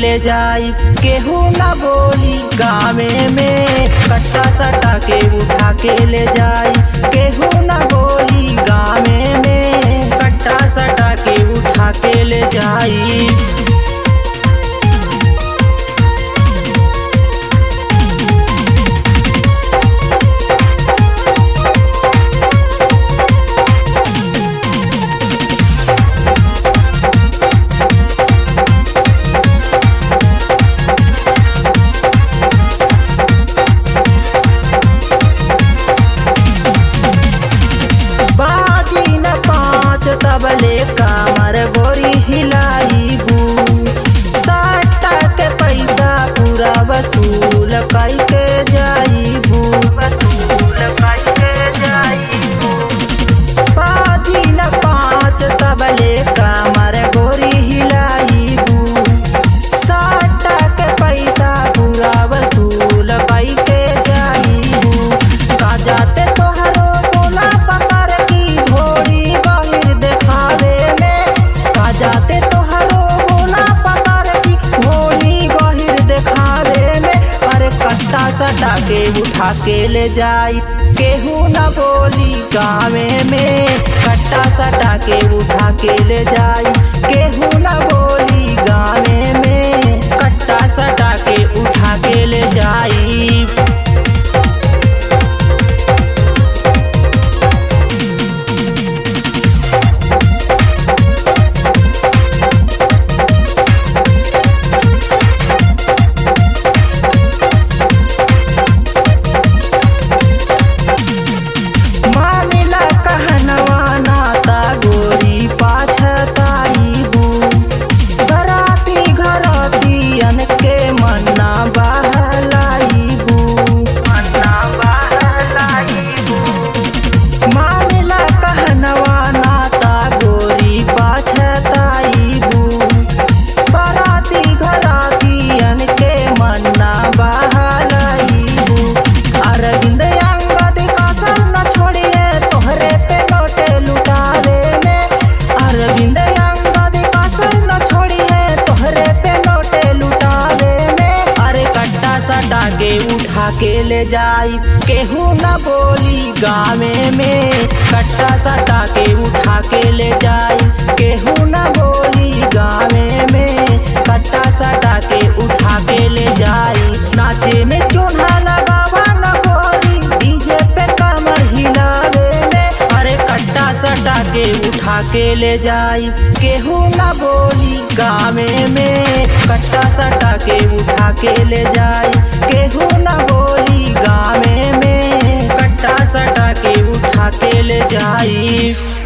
ले जाई केहू ना बोली गावे में कट्टा सटा के उठा के ले जाई केहू ना बोली गावे में कट्टा सटा के उठा के ले जाई बाजी न पाँच तबले कामर गोरी हिलाई बू साटा के पैसा पूरा वसूल कई के जाई बू वसूल कई के जाई बाजी न पाँच तबले कामर गोरी हिलाई बू साटा के पैसा पूरा वसूल कई के जाई बू का जाते तोहरो बोला पतर की धोड़ी बाहिर देखावे में का जाते तोहरो बोला पतर की धोड़ी गहिर देखावे में अरे कट्टा सटा के उठा के ले जाई केहू न बोली गावे में कट्टा सटा के उठा के ले जाई केहू न बोली गावे में कट्टा सटा के उठा के ले जाई मानिला कहनवा नाता गोरी पाछताई बू घराती घरातियन के मन्ना बहलाई बू मन्ना बहलाई बू मानिला कहनवा नाता गोरी पाछताई बू बाराती घरातियन के मन्ना बहलाई बू अरविंद अंगद कसर न छोड़िए तोहरे पे नोटे लुटावे में अरविंद अंगद कसर न छोड़िए तोहरे पे नोटे लुटावे में अरे कट्टा सटा के उठा के ले जाई केहू न बोली गावे में कट्टा सटा के उठा के ले जाई केहू न बोली गावे में कट्टा सटा के उठा के ले जाई नाचे में चोन्हा लगावा न गोरी डीजे पे कमर हिलावे में अरे कट्टा सटा के उठा के ले जाई केहू न बोली गावे में कट्टा सटा के उठा के ले जाई केहू न बोली गावे में कट्टा सटा के उठा के ले जाई